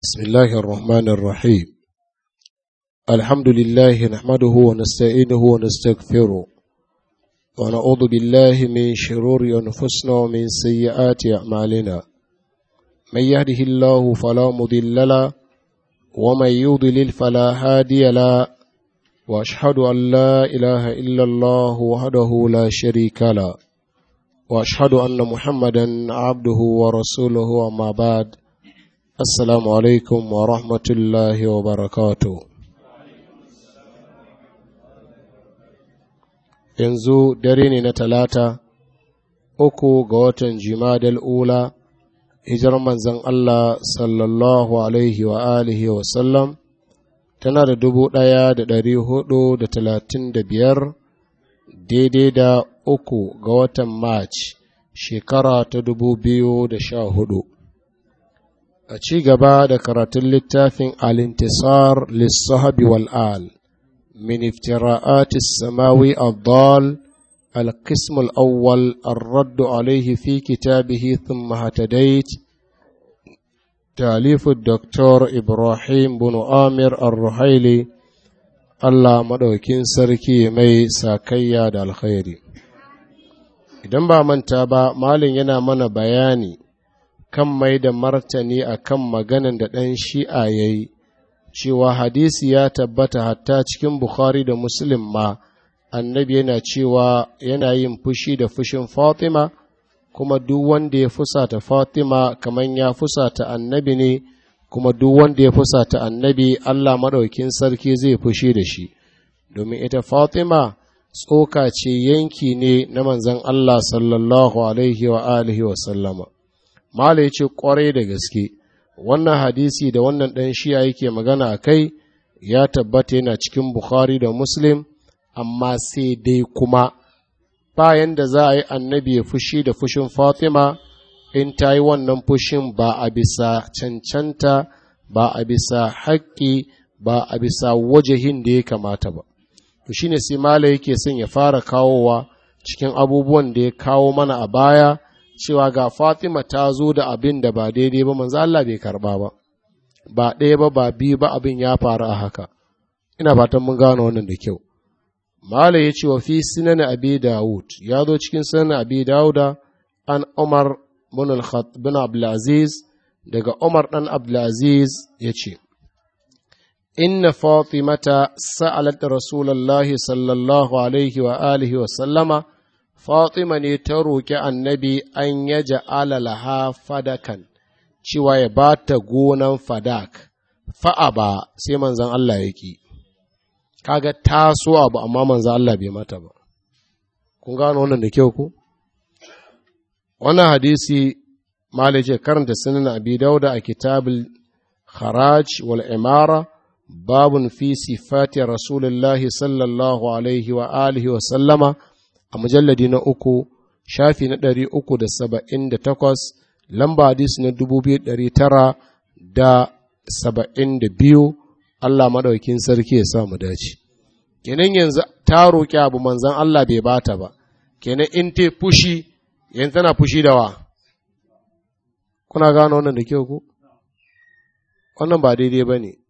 بسم الله الرحمن الرحيم الحمد لله نحمده ونستعينه ونستغفره ونعوذ بالله من شرور أنفسنا ومن سيئات أعمالنا من يهده الله فلا مضل له ومن يضلل فلا هادي له وأشهد أن لا إله إلا الله وحده لا شريك له وأشهد أن محمدا عبده ورسوله أما بعد Assalamu alaikum wa rahmatullahi wa barakatu. Yanzu dare ne na talata, uku ga watan Jimadal Ula, hijar manzan Allah sallallahu alaihi wa alihi wa sallam, tana da dubu ɗaya da ɗari hudu da talatin da biyar, daidai da uku ga watan March, shekara ta dubu biyu da sha hudu. a ci gaba da karatun littafin alintisar lissahabi wal'al min iftira'ati samawi al-dal القسم الأول الرد عليه في كتابه ثم هتديت تأليف الدكتور إبراهيم بن آمر الرحيلي الله مدوكين سركي مي ساكيا دا الخير idan ba manta ba malin yana mana bayani kan mai da martani a kan maganan da ɗan shi'a ya yi, cewa hadisi ya tabbata hatta cikin Bukhari da Muslim ma, annabi yana cewa yana yin fushi da fushin Fatima, kuma duk wanda ya fusata Fatima kamar ya fusata annabi ne, kuma duk wanda ya fusata annabi Allah maɗaukin sarki zai fushi da shi, domin ita Fatima tsoka ce yanki ne na manzon Allah sallallahu alaihi wa alihi wa sallama. Mala ya ce ƙwarai da gaske, wannan hadisi da wannan ɗan shiya yake magana a kai ya tabbata yana cikin Bukhari da Muslim, amma sai dai kuma bayan da za a yi annabi ya fushi da fushin Fatima in ta yi wannan fushin ba a bisa cancanta, ba a bisa haƙƙi, ba a bisa wajahin da ya kamata ba. To shi ne sai Mala yake son ya fara kawowa cikin abubuwan da ya kawo mana a baya. cewa ga Fatima ta zo da abin da ba daidai ba manzo Allah bai karba ba ba ɗaya ba ba biyu ba abin ya faru a haka ina fatan mun gano wannan da kyau Mala ya ce wa fi sunan Abi Dawud ya zo cikin sunan Abi Dawuda an Umar bin al bin Abdulaziz daga Umar dan Abdulaziz ya ce inna Fatimata sa'alat Rasulullahi sallallahu alaihi wa alihi wa sallama Fatima ne ta roƙi annabi an ya ja'ala laha fadakan, cewa ya ba ta gonan fadak, fa'a ba sai manzan Allah ya ƙi, kaga ta so abu amma manzan Allah bai mata ba. Kun gano wannan da kyau ku? Wannan hadisi malice karanta sunan abi dauda a kitabul haraj wal imara babun fi sifati rasulullahi sallallahu alaihi wa alihi wa sallama a mujalladi na uku shafi na ɗari uku da saba'in da takwas lamba hadisi na dubu biyu ɗari tara da saba'in da biyu Allah maɗaukin sarki ya sa mu dace kenan yanzu ta roƙi abu manzan Allah bai bata ba kenan in te fushi yanzu tana fushi da wa kuna gano wannan da kyau ku wannan ba daidai ba ne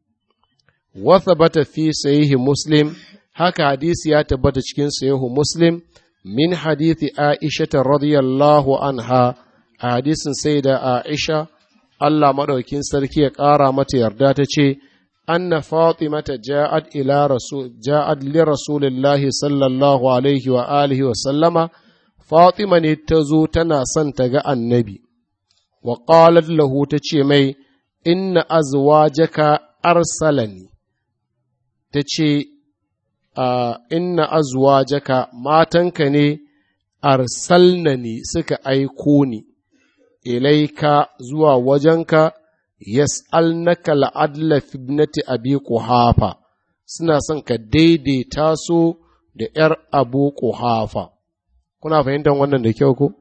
wasa bata fi sahihi muslim haka hadisi ya tabbata cikin sahihu muslim min hadithi aisha radiyallahu anha a hadisin sai da aisha Allah maɗaukin sarki ya ƙara mata yarda ta ce anna fatimata ja'ad ila rasul ja'ad li rasulillahi sallallahu alaihi wa alihi wa sallama fatima ne ta zo tana son ta ga annabi wa qalat lahu ta ce mai inna azwajaka arsalani ta ce Uh, inna azwajaka matanka ne arsalnani suka aiko ni ilaika zuwa wajenka yas'alnaka la'adla fibnati abi quhafa suna son ka daidaita su da ‘yar abu quhafa kuna fahimtar wannan da kyau ko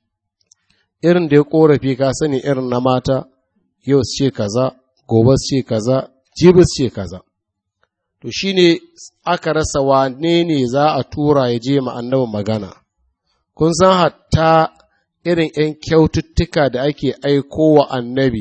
irin da ya korafi ka sani irin na mata yau ce kaza gobe ce kaza jibis ce kaza to shi ne aka rasa wane ne za a tura ya je annabi magana, kun san hatta irin ’yan kyaututtuka da ake aiko wa annabi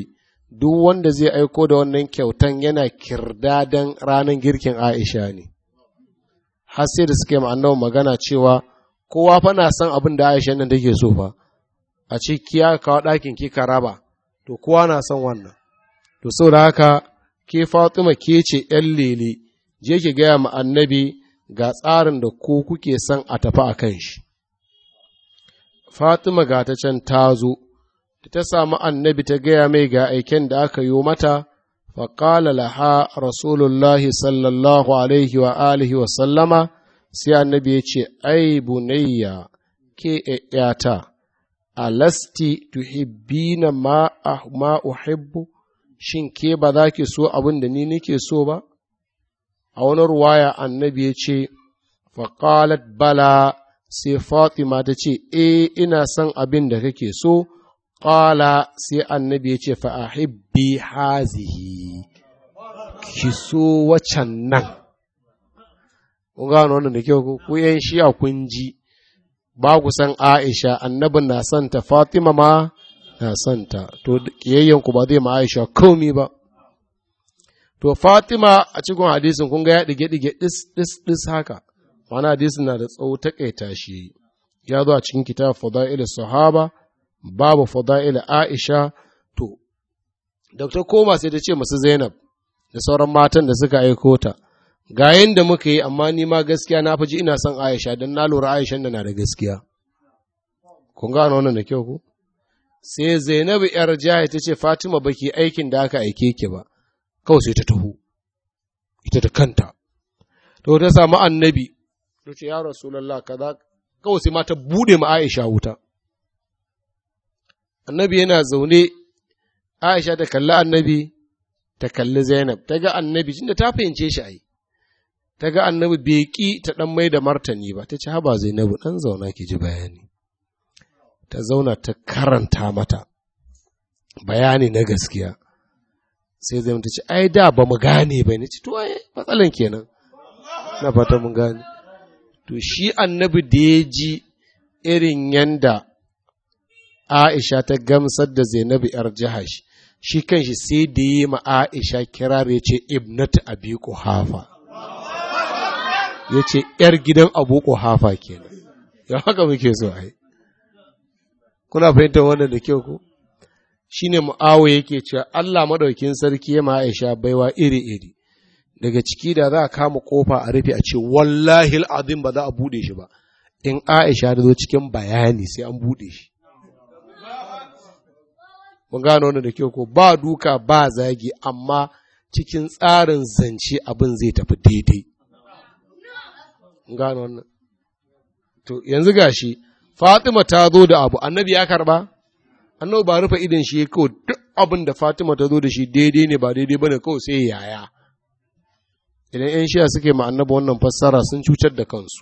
duk wanda zai aiko da wannan kyautan yana kirdadan ranar girkin Aisha ne. Har sai da suke ma'annawa magana cewa kowa fa na son abin da Aisha nan take so fa, a ce kiya kawo ɗakin ki ka raba, to kowa na son wannan. To sau da haka ke Fatima ke ce ‘yan lele, je ki gaya ma annabi ga tsarin da ko kuke son a tafi a kan shi. Fatima ga ta can ta zo, da ta samu annabi ta gaya mai ga aiken da aka yi mata, faƙala laha Rasulullahi sallallahu alaihi wa alihi wa sallama, sai annabi ya ce, Ai, bunayya, ke ’yata, alasti tuhibbina ma, ma uhibbu, shin ke ba za ki so abin da ni nake so ba? A wani ruwaya annabi ya ce, faƙalat bala sai Fatima ta ce, E, ina son abin da kake so, ƙala sai annabi ya ce, fa'ahibbi hazihi, ki so wacan nan. Kun gano wannan da kyau ku ‘yan shi a kun ji, ba ku san Aisha, annabin na son ta, Fatima ma na son ta, to ƙiyayyanku ba zai ma Aisha komi ba. To Fatima a cikin hadisin kun ga ya ɗige-ɗige ɗis-ɗis haka. mana hadisin na da tsawo taƙaita shi ya zo a cikin kitab fada'il sahaba babu fada'il aisha to dr koma sai ta ce masu zainab da sauran matan da suka aiko ta ga yadda muka yi amma ni ma gaskiya na ji ina son aisha don na lura aisha da na da gaskiya kun gano wannan da kyau ku sai zainabu yar jaya ta ce fatima baki aikin da aka aike ki ba kawai sai ta taho ita da kanta to ta samu annabi ta ce, Ya Rasulallah, kaza, kawai sai ma ta buɗe ma Aisha wuta. Annabi yana zaune, Aisha ta kalli annabi, ta kalli Zainab, ta ga annabi, tunda ta fahimce shi ai. Ta ga annabi bai ƙi ta ɗan mai da martani ba, ta ce, Haba Zainabu, ɗan zauna ki ji bayani. Ta zauna ta karanta mata bayani na gaskiya. Sai Zainab ta ce, Ai, da ba mu gane ba ne, ci to, ai, matsalan kenan. Na fata mun gane. to shi annabi da ya ji irin yanda Aisha ta gamsar da Zainabu ‘yar jihash, shi kanshi sai da yi ma Aisha kirar ya ce ibnatu abi hafa. ya ce ‘yar gidan abu hafa kenan, ya haka muke so ai. Kuna fahimtar wannan da kyau ko? Shi ne mu'awo yake cewa Allah maɗaukin sarki ya ma Aisha baiwa iri-iri. daga ciki da za a kama kofa a rufe a ce wallahi azim ba za a bude shi ba in Aisha da zo cikin bayani sai an bude shi mun gano wannan da kyau ko ba duka ba zagi amma cikin tsarin zance abin zai tafi daidai mun gano wannan to yanzu gashi Fatima ta zo da abu annabi ya karba annabi ba rufe idan shi kawai duk abin da Fatima ta zo da shi daidai ne ba daidai bane kawai sai yaya idan ‘yan shiya suke ma'annaba wannan fassara sun cutar da kansu.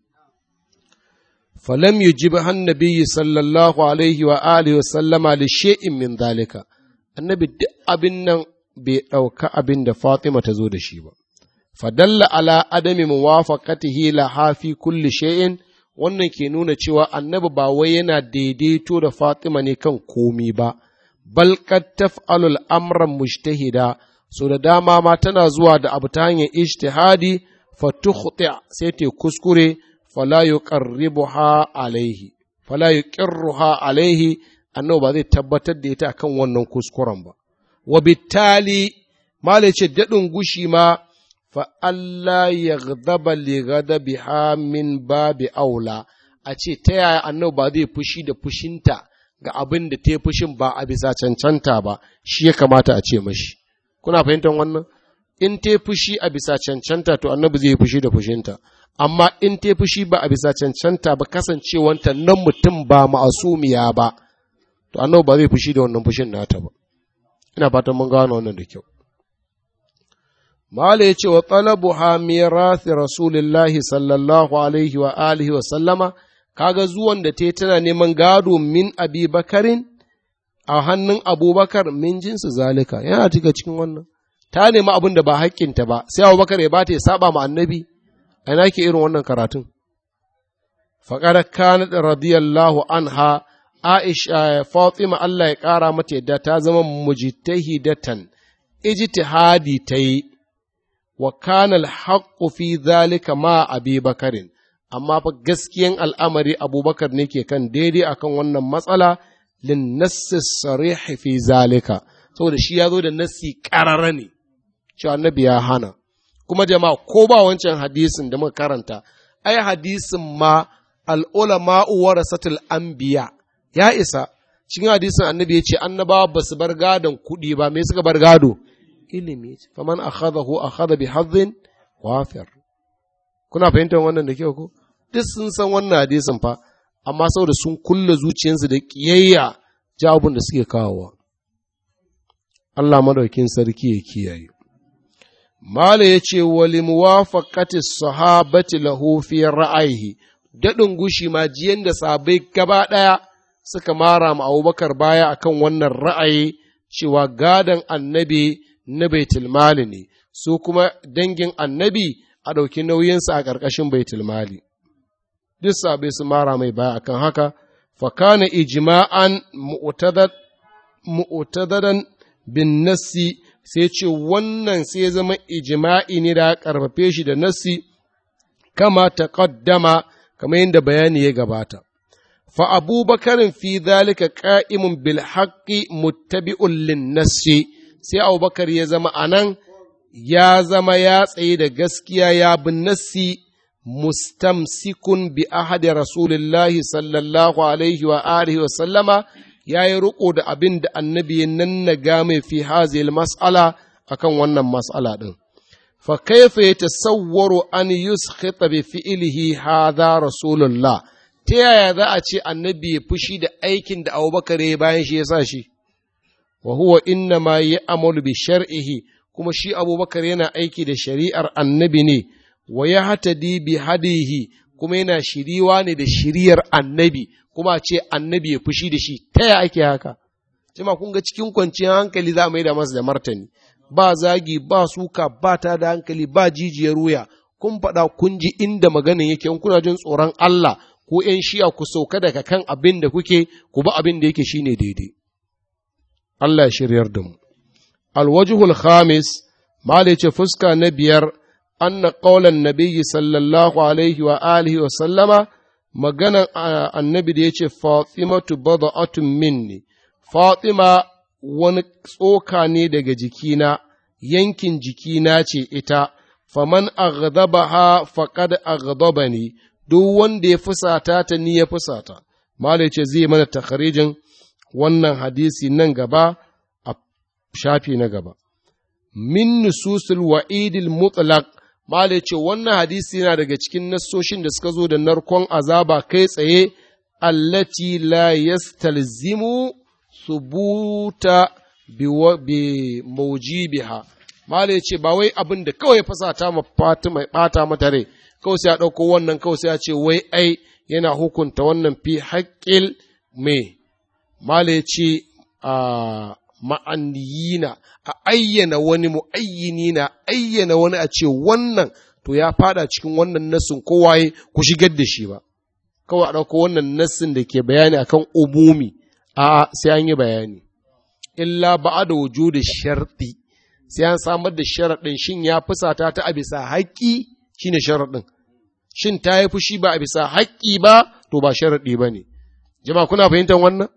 Falam yi ji annabi sallallahu alaihi wa alihi wa sallama li she'in min zalika, annabi duk abin nan bai ɗauka abin da Fatima ta zo da shi ba. Fadalla ala adami muwafaqatihi la hafi kulli shay'in wannan ke nuna cewa annabi ba wai yana daidaito da Fatima ne kan komi ba, bal qad taf'alul amran mujtahida so da dama ma tana zuwa da abu ta hanyar ijtihadi fa tukhti sai ta kuskure fala yuqarribuha alaihi fala yuqirruha alaihi annabi ba zai tabbatar da ita akan wannan kuskuren ba wa bittali malai ce dadin gushi ma fa Allah yaghdaba li ghadabiha min babi aula a ce ta yaya annabi ba zai fushi da fushinta ga abin da ta fushin ba a bisa cancanta ba shi ya kamata a ce mashi kuna fahimtar wannan in ta fushi a bisa cancanta to annabi zai fushi da fushinta amma in ta fushi ba a bisa cancanta ba kasancewanta nan mutum ba ma'asumiya ba to annabi ba zai fushi da wannan fushin nata ba ina fatan mun gano wannan da kyau Mala ya ce wa talabu ha mirathi Rasulillahi sallallahu alaihi wa alihi wa sallama, kaga zuwan da ta tana neman gado min abi bakarin a hannun abubakar min jinsu zalika, yana cika cikin wannan. Ta nemi abin da ba haƙƙinta ba, sai abubakar ya bata ya saba ma annabi, a ina ke irin wannan karatun. Faƙar kanat radiyallahu anha Aisha Fatima Allah ya ƙara mata yadda ta zama mujtahidatan ijtihadi ta yi wa kana al fi zalika ma Abi Bakarin amma fa gaskiyan al'amari Abubakar ne ke kan daidai akan wannan matsala lin nassi sarih fi zalika saboda shi ya zo da nassi ƙarara ne cewa annabi ya hana kuma jama'a ko ba wancan hadisin da muka karanta ai hadisin ma al'ulama'u warasatul anbiya ya isa cikin hadisin annabi ya ce annabawa ba su bar gadon kuɗi ba me suka bar gado ilimi faman akhadahu akhadha bi hadhin wafir kuna fahimtar wannan da kyau ko duk sun san wannan hadisin fa amma saboda sun kulle zuciyarsu da kiyayya jawabin da suke kawowa Allah madaukin sarki ya kiyaye Mala ya ce, Wali muwafaqati sahabati lahu fi ra'ayihi, daɗin gushi ma jiyan da sabai gaba ɗaya suka mara ma Abubakar baya akan wannan ra'ayi cewa gadon annabi na baitul mali ne, su kuma dangin annabi a ɗauki nauyinsa a ƙarƙashin baitul mali. Duk sabai su mara mai baya akan haka, fakana ijma'an mu'tadadan bin nassi sai ce wannan sai ya zama ijima'i ne da karfafe shi da nassi kama ta ƙaddama kamar yadda bayani ya gabata. Fa abubakarin fi zalika ƙa'imun bil haƙƙi muttabi'un lin nassi sai abubakar ya zama anan ya zama ya tsaye da gaskiya ya bin nassi mustamsikun bi ahadi rasulillahi sallallahu alaihi wa alihi wa sallama ya yi riƙo da abin da annabi ya nannaga mai fi hazil mas'ala akan wannan mas'ala ɗin. Fa kaifa ya tasawwaru an yuskhita bi fi'ilihi hadha rasulullah ta yaya za a ce annabi ya fushi da aikin da Abubakar ya bayan shi ya sa shi wa huwa inna ma ya'malu bi shar'ihi kuma shi Abubakar yana aiki da shari'ar annabi ne wa ya hatadi bi hadihi kuma yana shiriwa ne da shiriyar annabi kuma ce annabi ya fushi da shi ta ya ake haka jama kun ga cikin kwanciyar hankali za mu yi da masa da martani ba zagi ba suka ba ta da hankali ba jijiyar wuya kun faɗa kun ji inda maganin yake in kuna jin tsoron Allah ko ‘yan shiya ku sauka daga kan abin da kuke ku ba abin da yake shine daidai Allah ya shiryar da mu alwajhul khamis mala ce fuska na biyar anna qaulan nabiyyi sallallahu alaihi wa alihi wa sallama maganan annabi da ya ce Fatimatu bada'atun minni, Fatima wani tsoka ne daga jikina, yankin jikina ce ita, faman aghdabaha faqad aghdabani duk wanda ya fusata ta ni ya fusata. Malai ce zai mana takharijin wannan hadisi nan gaba a shafi na gaba. Min nususul wa'idil mutlaq Malai ce wannan hadisi yana daga cikin nassoshin da suka zo da narkon azaba kai tsaye allati la yastalzimu subuta bi maujibiha Malai ce ba wai abin da kawai fasata ma Fatima bata mata rai kawai sai a ɗauko wannan kawai sai a ce wai ai yana hukunta wannan fi haƙƙil me Malai ce a ma'aniyina a ayyana wani mu'ayyini na ayyana wani a ce wannan to ya fada cikin wannan nassin kowaye ku shigar da shi ba kawai a ɗauko wannan nassin da ke bayani akan umumi a sai an yi bayani illa ba da wujudu sharɗi sai an samar da sharaɗin shin ya fusata ta a bisa haƙƙi shine sharaɗin shin ta yi fushi ba a bisa haƙƙi ba to ba sharaɗi ba ne jama'a kuna fahimtar wannan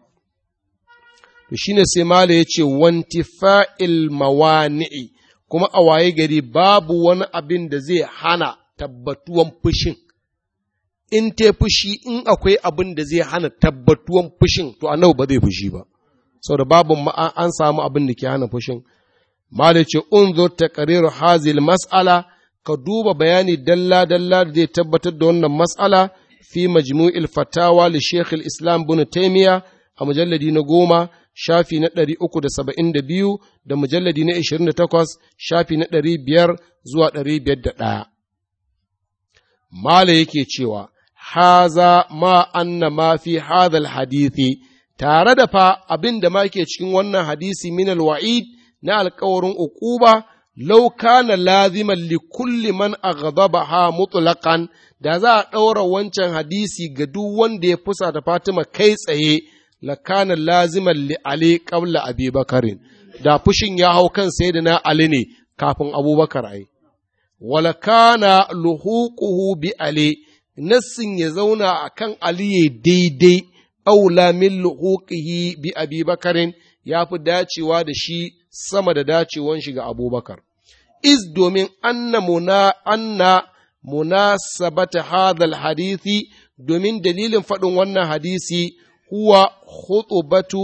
to shine sai mala ya ce wantifa'il mawani'i kuma a waye gari babu wani abin da zai hana tabbatuwan fushin in te fushi in akwai abin da zai hana tabbatuwan fushin to annabi ba zai fushi ba saboda babu an samu abin da ke hana fushin mala ya ce unzur taqriru hazil mas'ala ka duba bayani dalla dalla da zai tabbatar da wannan mas'ala fi majmu'il fatawa li Sheikh islam ibn Taymiyyah a mujalladi na goma shafi na ɗari uku da saba'in da biyu da mujalladi na ishirin da takwas shafi na ɗari biyar zuwa ɗari biyar da ɗaya. Mala yake cewa, Haza ma anna ma fi hadal hadithi, tare da fa abin da ma ke cikin wannan hadisi min wa'id na alkawarin uquba law kana laziman li kulli man aghdabaha mutlaqan da za a ɗaura wancan hadisi ga duk wanda ya fusa da Fatima kai tsaye la kana laziman li Ali qabla Abi Bakarin da fushin ya hau kan sayyidina Ali ne kafin Abubakar ai wala kana luhuquhu bi Ali nassin ya zauna akan Ali ya daidai aula min luhuqihi bi Abi Bakarin ya fi dacewa da shi sama da dacewan shi ga Abubakar iz domin anna muna anna munasabata hadal hadisi domin dalilin faɗin wannan hadisi huwa khutubatu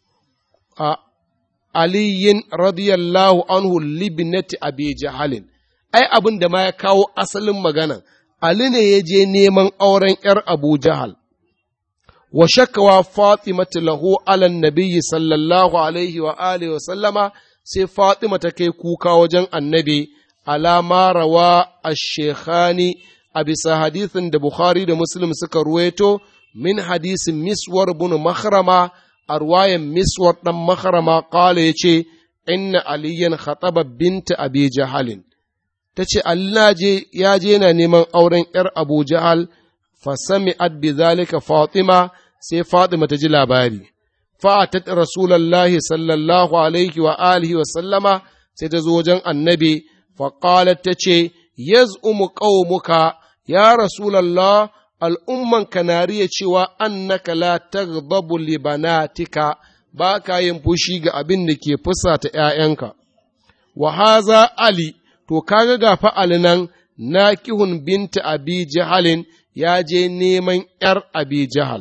a aliyin radiyallahu anhu libnati abi jahalin ai abin da ma ya kawo asalin magana Ali ne ya je neman auren ‘yar Abu Jahal, wa shakawa Fatimatu lahu alan nabiyyi sallallahu alaihi wa alihi wa sallama sai Fatima ta kai kuka wajen annabi alama rawa a shekhani a bisa hadithin da Bukhari da Muslim suka ruwaito min hadisin miswar bin mahrama a ruwayan miswar ɗan mahrama ƙala ya ce, Inna aliyan khataba binta abi jahalin. Ta ce, Allah ya je na neman auren ’yar Abu Jahal, fasami bi zalika Fatima sai Fatima ta ji labari. Fa'atat Rasulallahi sallallahu alaihi wa alihi wa sallama sai ta zo wajen annabi, faƙalat ta ce, Yaz'umu ƙaumuka, ya Rasulallah, al'umman kanariya cewa annaka la taghdabu li banatika ba ka yin fushi ga abin da ke fusata ’ya'yanka. Wa haza Ali, to kaga ga fa'ali nan na kihun binta abi jahalin ya je neman ’yar abi jahal.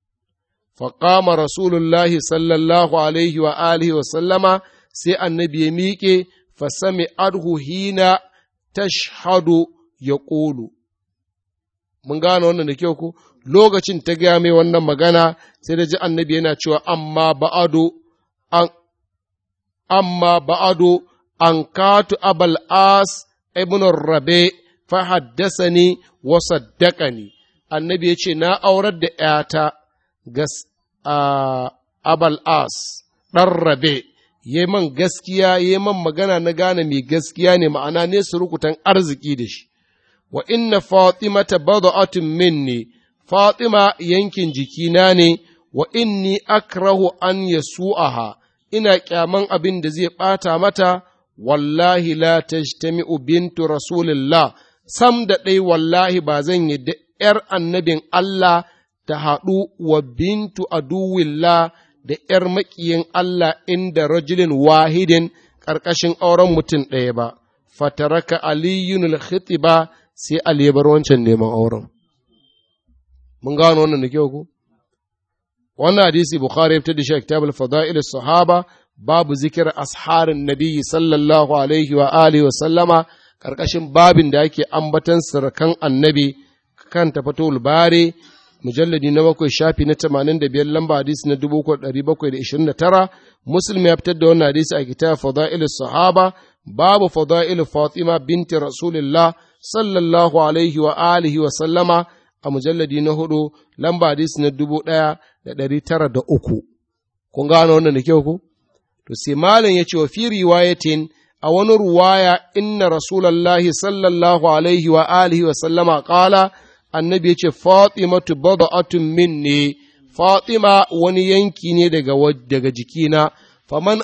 Faƙama Rasulullahi sallallahu alaihi wa alihi wa sallama sai annabi ya miƙe, fasami adhu hina tashhadu ya ƙulu. mun gane wannan da kyau ku lokacin ta gaya mai wannan magana sai da ji annabi yana cewa amma ba'ado an amma ba'ado an katu abal as ibn rabe fa haddasani wa saddaqani annabi yace na aurar da ƴata ga abal as dan rabe yayi man gaskiya yayi man magana na gane mai gaskiya ne ma'ana ne surukutan arziki da shi wa inna fatimata bada'atun minni fatima yankin jikina ne wa inni akrahu an yasu'aha ina kyaman abin da zai ɓata mata wallahi la tajtami'u bintu rasulillah sam da ɗai wallahi ba zan yi da ’yar annabin Allah ta haɗu wa bintu aduwillah da ’yar maƙiyin Allah inda rajulin wahidin ƙarƙashin auren mutum ɗaya ba, fataraka aliyun al-khitiba sai Ali ya bar wancan neman auren. Mun gano wannan da kyau ku? Wannan hadisi Bukhari ya fitar da shi a kitabul fada'il sahaba babu zikir asharin nabiyyi sallallahu alaihi wa alihi wa sallama karkashin babin da ake ambatan sirkan annabi kan tafatul bare mujalladi na bakwai shafi na tamanin da biyar lamba hadisi na dubu ɗari bakwai da ishirin da tara muslim ya fitar da wannan hadisi a kitab fada'il sahaba babu fada'il fatima binti rasulillah sallallahu alaihi wa alihi wa sallama a mujalladi na hudu lamba hadis na dubu ɗaya da ɗari tara da uku. Kun gano wannan da kyau ku? To sai malam ya ce wa fi riwayatin a wani ruwaya inna rasulallahi sallallahu alaihi wa alihi wa sallama ƙala annabi ya ce fatimatu bada'atun minni fatima wani yanki ne daga daga jikina faman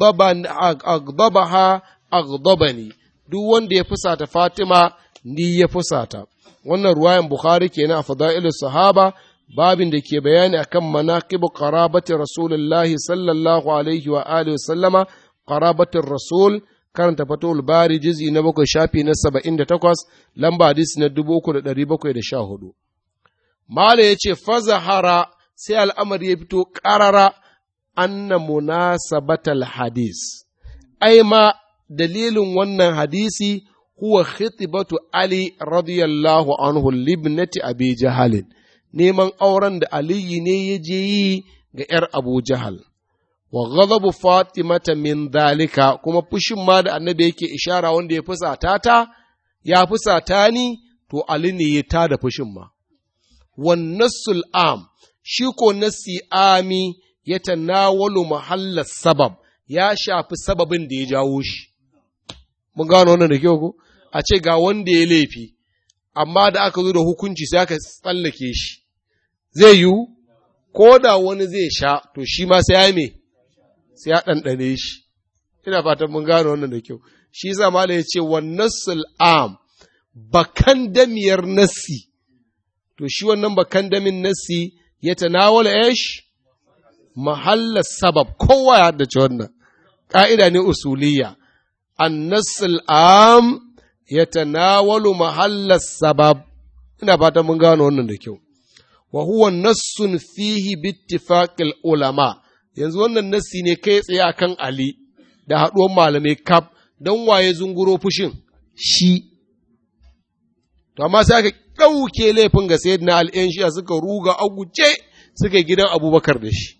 agdabaha agdabani duk wanda ya fusata fatima ni ya fusata wannan ruwayan bukhari kenan a fada'ilus sahaba babin da ke bayani akan manaqibu qarabati rasulullahi sallallahu alaihi wa alihi sallama qarabatir rasul karanta fatul bari juz'i na bakwai shafi na saba'in da takwas lamba hadisi na dubu uku da ɗari bakwai da sha hudu mala ya ce fazahara sai al'amari ya fito ƙarara anna munasabatal hadis ai ma dalilin wannan hadisi huwa khitibatu Ali radiyallahu anhu libnati Abi Jahalin neman auren da Aliyu ne ya je yi ga ‘yar Abu Jahal. Wa ghadabu Fatimata min dalika kuma fushin ma da annabi yake ishara wanda ya fusata ta, ya fusata ni, to Ali ne ya tada fushin ma. Wan nassul am, shi ko nassi ami ya tanawalu mahallar sabab, ya shafi sababin da ya jawo shi. mun gano wannan da kyau ko a ce ga wanda ya laifi amma da aka zo da hukunci sai aka tsallake shi zai yiwu ko da wani zai sha to shi ma sai ya me sai ya ɗanɗane shi ina fatan mun gano wannan da kyau shi yasa mala ya ce wa nassul am bakan damiyar nassi to shi wannan bakan damin nassi ya tanawala ish mahallar sabab kowa ya haddace wannan ƙa'ida ne usuliyya annasul am ya tanawalu mahallar sabab ina fatan mun gano wannan da kyau wa huwa nassun fihi bittifaqil ulama yanzu wannan nassi ne kai tsaye akan ali da haɗuwar malamai kaf don waye zunguro fushin shi to amma sai aka ɗauke laifin ga sayyidina al'yan shiya suka ruga a guje suka gidan abubakar da shi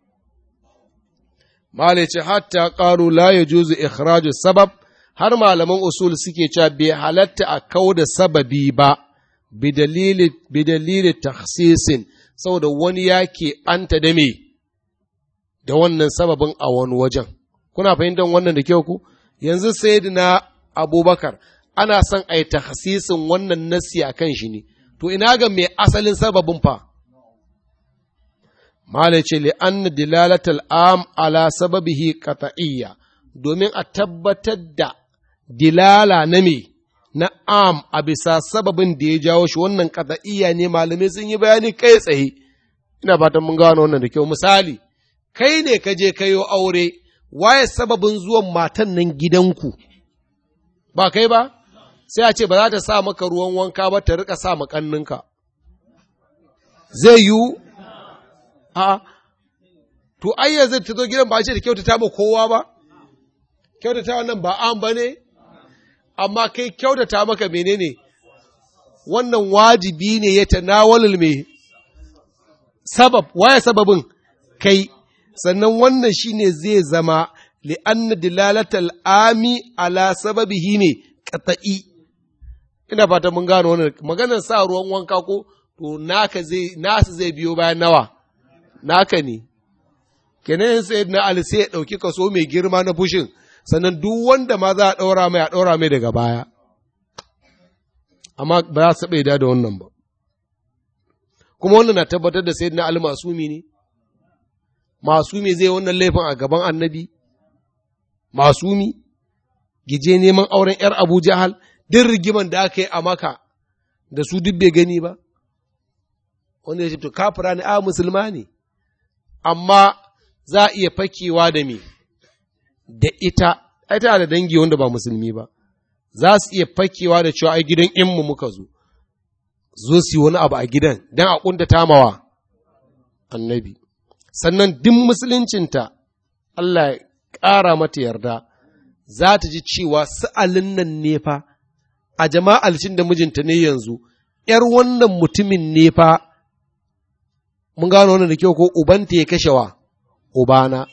Mala ce hatta ƙaru la ya juzu ikhraju sabab har malaman usul suke cewa bai halatta a kau da sababi ba bi dalili taksisin saboda wani ya anta da me da wannan sababin a wani wajen kuna fahimtar wannan da kyau ku yanzu sayyidina abubakar ana son a yi taksisin wannan nasi a kan shi ne to ina ga mai asalin sababin fa Mala ce li'anna dilalatal am ala sababihi qat'iyya domin a tabbatar da dilala na me na am a bisa sababin da ya jawo shi wannan qat'iyya ne malamai sun yi bayani kai tsaye ina fatan mun gano wannan da kyau misali kai ne ka je kayo aure waye sababin zuwan matan nan gidanku ba kai ba sai a ce ba za ta sa maka ruwan wanka ba ta rika sa makanninka zai yiwu a to ai yanzu ta zo gidan ba ce da kyautata ma kowa ba kyautata wannan ba an ba ne amma kai kyautata maka menene wannan wajibi ne ya tanawalul me sabab waya sababin kai sannan wannan shine zai zama li'anna dilalatal ami ala sababihi ne qata'i ina fata mun gano wannan maganar sa ruwan wanka ko to naka zai nasu zai biyo bayan nawa naka ne kenan sai na ali sai ya ɗauki kaso mai girma na fushin sannan duk wanda ma za a ɗaura mai a ɗaura mai daga baya amma ba za su ɓaida da wannan ba kuma wannan na tabbatar da sai na ali masumi ne masumi zai wannan laifin a gaban annabi masumi gije neman auren ‘yar abu jahal duk rigiman da aka yi a maka da su duk bai gani ba wanda ya ce to kafira ne a musulma ne amma za a iya fakewa da me da ita ita da dangi wanda ba musulmi ba za su iya fakewa da cewa ai gidan inmu muka zo zo su yi wani abu a gidan don a ƙunta tamawa annabi sannan duk musuluncinta Allah ya ƙara mata yarda za ta ji cewa sa'alin nan ne fa a jama'alcin da mijinta ne yanzu ‘yar wannan mutumin ne fa mun gano wannan da kyau ko ubanta ya kashe wa ubana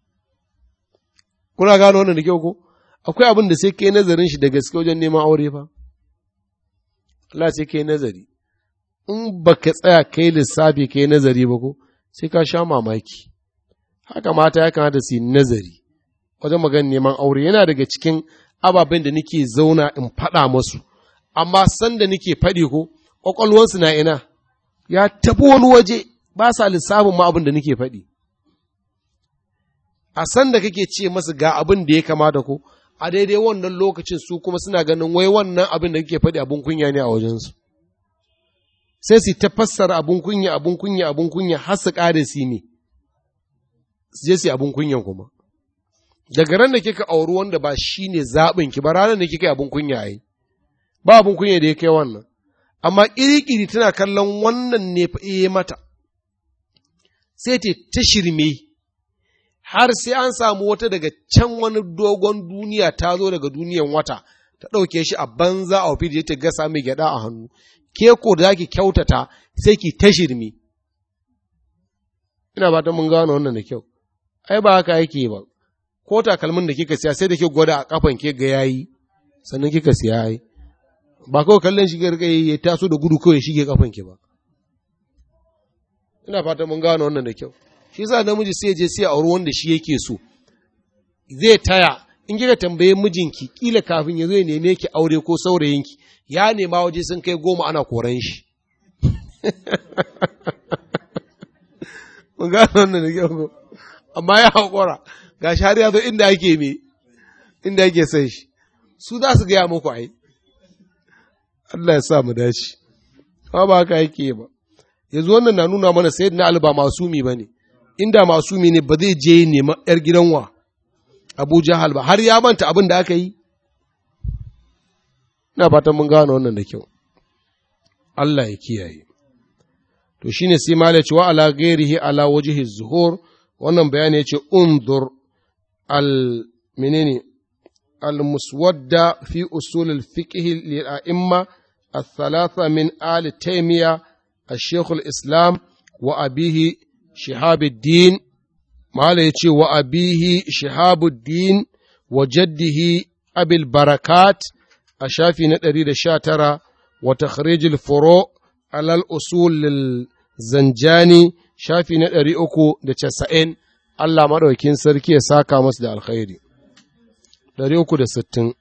kuna gano wannan da kyau ko akwai abin da sai kai nazarin shi da gaske wajen neman aure fa Allah sai kai nazari in baka tsaya kai lissafi kai nazari ba ko sai ka sha mamaki haka mata ya kamata su yi nazari wajen magana neman aure yana daga cikin ababen da nake zauna in faɗa masu amma sanda nake faɗi ko ƙwaƙwalwansu na ina ya tafi wani waje ba sa lissafin ma abin da nake faɗi. A san da kake ce masu ga abin da ya kamata ko, a daidai wannan lokacin su kuma suna ganin wai wannan abin da kake faɗi abin kunya ne a wajensu. Sai su ta fassara abin kunya, abin kunya, abin kunya har su ƙare su ne, su je su abin kunyan kuma. Daga ran da kika auri wanda ba shi ne zaɓin ki ba ranar da kika yi abin kunya yi, ba abin kunya da ya kai wannan. Amma ƙiri-ƙiri tana kallon wannan ne fa mata. sai ta ta shirme har sai an samu wata daga can wani dogon duniya ta zo daga duniyan wata ta ɗauke shi a banza a wafi ta gasa mai gyaɗa a hannu ke ko da zaki kyautata sai ki ta shirme ina ba ta mun gano wannan da kyau ai ba haka yake ba ko takalmin da kika siya sai da ke gwada a kafan ke ga yayi sannan kika siya yayi ba kawai kallon shi ga ya taso da gudu kawai shige kafan ki ba ina fata mun gano wannan da kyau shi yasa namiji sai je sai auri wanda shi yake so zai taya in kika tambaye mijinki kila kafin ya zo ya neme ki aure ko saurayinki ya nema waje sun kai goma ana koran shi mun gano wannan da kyau amma ya haƙura ga shi har ya zo inda ake me inda ake son shi su za su gaya muku ai Allah ya sa mu dace ba ba haka yake ba yanzu wannan na nuna mana sayyidina Ali ba masumi bane inda masumi ne ba zai je nema yar gidan wa Abu Jahal ba har ya manta abin da aka yi ina fatan mun gano wannan da kyau Allah ya kiyaye to shine sai malai wa ala ghairihi ala wajhi zuhur wannan bayani yace undur al menene al muswadda fi usul al fiqh lil a'imma الثلاثة من آل تيمية الشيخ الإسلام وأبيه شهاب الدين ما يتي وأبيه شهاب الدين وجده أبي البركات أشافي نتريد الشاترة وتخريج الفروع على الأصول للزنجاني شافي نتري أكو دتشسائن Allah maɗaukin sarki ya saka masu da alkhairi, ɗari uku da sittin.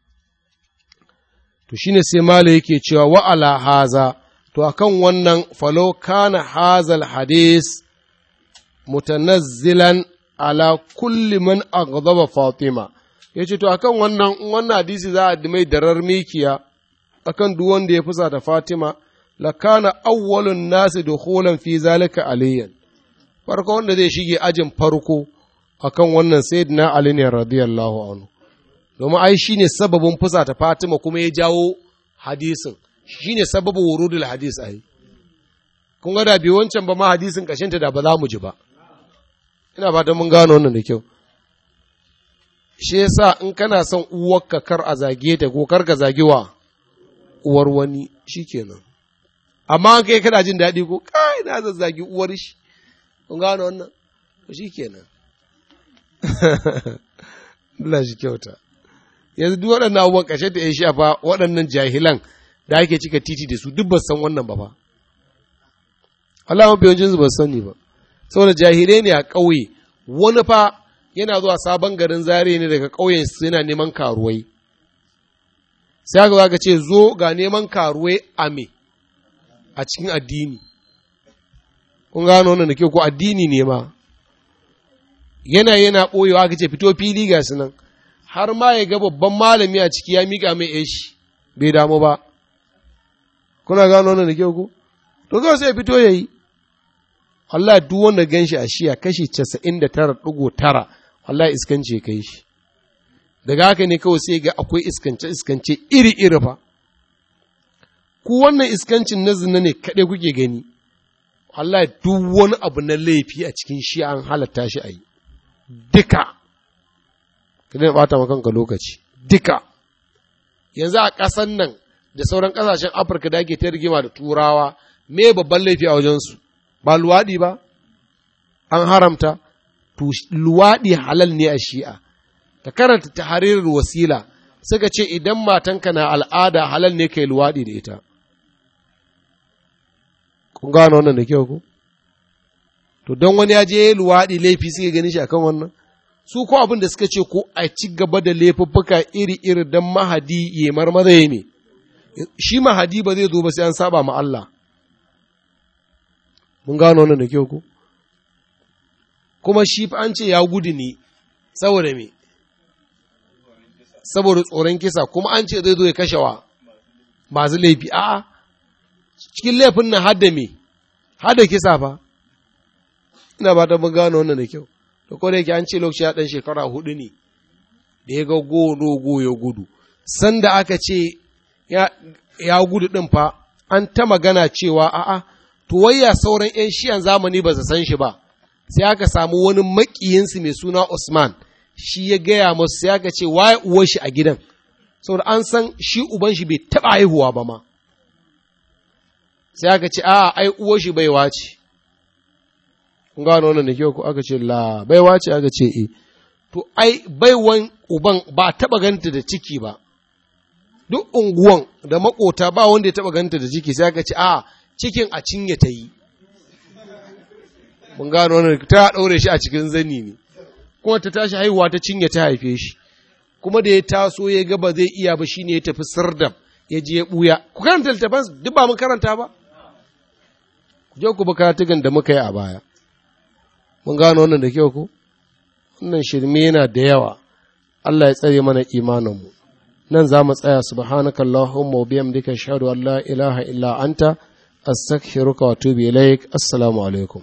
To shine sai Mala yake cewa wa'ala haza, to akan wannan falo kana hazal hadis mutanazzilan ala kulli man aghdaba Fatima. Ya ce, To akan wannan wannan hadisi za a mai darar mikiya akan duk wanda ya fusa ta Fatima, lakana awwalun nasi dukhulan fi zalika aliyan. Farko wanda zai shige ajin farko akan wannan sayyidina Ali ne radiyallahu anhu. domin ai shi ne sababin fusa ta Fatima kuma ya jawo hadisin, shi ne sababin wurudul hadis ai. Kun ga da bi wancan ba ma hadisin ƙashinta da ba za mu ji ba. Ina ba mun gano wannan da kyau. Shi yasa in kana son uwarka kar a zage ta ko kar ka zage wa uwar wani shi kenan. Amma an kai kana jin daɗi ko kai na zazzagi uwar shi. Kun gano wannan? Shi kenan. Allah shi kyauta. yanzu duk waɗannan abubuwan ƙashe da ya shafa waɗannan jahilan da ake cika titi da su duk ba san wannan ba fa Allah mafi yawancin su ba sani ba saboda jahilai ne a ƙauye wani fa yana zuwa sabon garin zare ne daga ƙauyen su yana neman karuwai sai aka zaka ce zo ga neman karuwai a me a cikin addini kun gano wannan da ke ko addini ne ma yana yana ɓoyewa aka ce fito fili ga su nan har ma ya ga babban malami a ciki ya miƙa mai yashi bai damu ba kuna gano wannan da kyau ko to kawai sai fito yayi Allah duk wanda gan shi a shiya kashi casa'in da tara ɗigo tara Allah iskanci ya kai shi daga haka ne kawai sai ga akwai iskance iskance iri iri fa ku wannan iskancin na zina ne kaɗai kuke gani Allah duk wani abu na laifi a cikin shi an halatta shi a yi duka ka daina ɓata ma kanka lokaci duka yanzu a ƙasan nan da sauran ƙasashen afirka da ake ta rigima da turawa me babban laifi a wajensu ba luwaɗi ba an haramta to luwaɗi halal ne a shi'a ka karanta taharirar wasila suka ce idan matanka na al'ada halal ne kai luwaɗi da ita kun gano wannan da kyau ku to don wani ya je luwaɗi laifi suke gani shi akan wannan su ko abin da suka ce ko a ci gaba da laifuffuka iri-iri don mahadi ya marmaza ya ne, shi mahadi ba zai zo ba sai an saba ma Allah. Mun gano wannan da kyau ko? Kuma shi fa an ce ya gudu ne, saboda me? Saboda tsoron kisa, kuma an ce zai zo ya kashe wa masu laifi, a'a, cikin laifin nan hadda me, hadda kisa fa, ina ba ta mun gano wannan da kyau. to ko da yake an ce lokaci ya ɗan shekara hudu ne da ya ga go ya gudu sanda aka ce ya gudu ɗin fa an ta magana cewa a'a to wayya sauran 'yan shiyan zamani ba su san shi ba sai aka samu wani makiyinsu mai suna Usman shi ya gaya masu sai aka ce waye uwar shi a gidan saboda an san shi uban shi bai taɓa haihuwa ba ma sai aka ce a'a ai uwar shi baiwa ce kun gano wannan da kyau ko aka ce la baiwa ce aka ce e to ai baiwan uban ba taba ganta da ciki ba duk unguwan da makota ba wanda ya taba ganta da ciki sai aka ce a cikin a cinye ta yi mun gano wannan ta daure shi a cikin zani ne kuma ta tashi haihuwa ta cinye ta haife shi kuma da ya taso ya ga ba zai iya ba shine ya tafi sirdam ya je ya buya ku karanta littafan duk ba mun karanta ba ku je ku bi karatugan da muka yi a baya mun gano wannan da kyau ko wannan shirme yana da yawa Allah ya tsare mana imaninmu nan za mu tsaya subhanaka allahumma wa bihamdika ashhadu an la ilaha illa anta astaghfiruka wa atubu ilaik assalamu alaikum